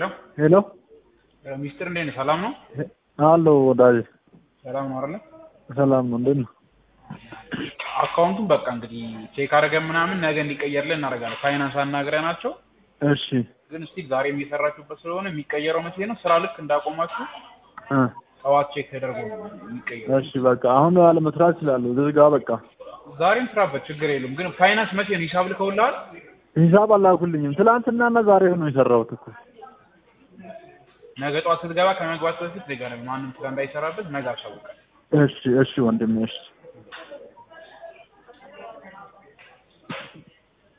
ሄሎ ሄሎ ሚስጥር እንዴት ነህ? ሰላም ነው? አሎ ወዳጅ ሰላም ነው አይደለ? ሰላም ነው። እንዴት ነው? አካውንቱን በቃ እንግዲህ ቼክ አድርገን ምናምን ነገ እንዲቀየርልን እናደርጋለን። ፋይናንስ አናግረናቸው እሺ ግን እስቲ ዛሬ የሚሰራችሁበት ስለሆነ የሚቀየረው መቼ ነው? ስራ ልክ እንዳቆማችሁ እ ጠዋት ቼክ ተደርጎ ነው የሚቀየረው። እሺ በቃ አሁን ያለ መስራት እችላለሁ። ዝጋ በቃ ዛሬም ስራበት ችግር የለም። ግን ፋይናንስ መቼ ነው ሂሳብ ልከውልሃል? ሂሳብ አላኩልኝም። ትላንትናና ዛሬ ነው የሰራሁት እኮ። ነገ ጠዋት ስትገባ ከመግባት በፊት ዜጋ ማንም ስራ እንዳይሰራበት ነገ አሳውቃል። እሺ እሺ ወንድሜ እሺ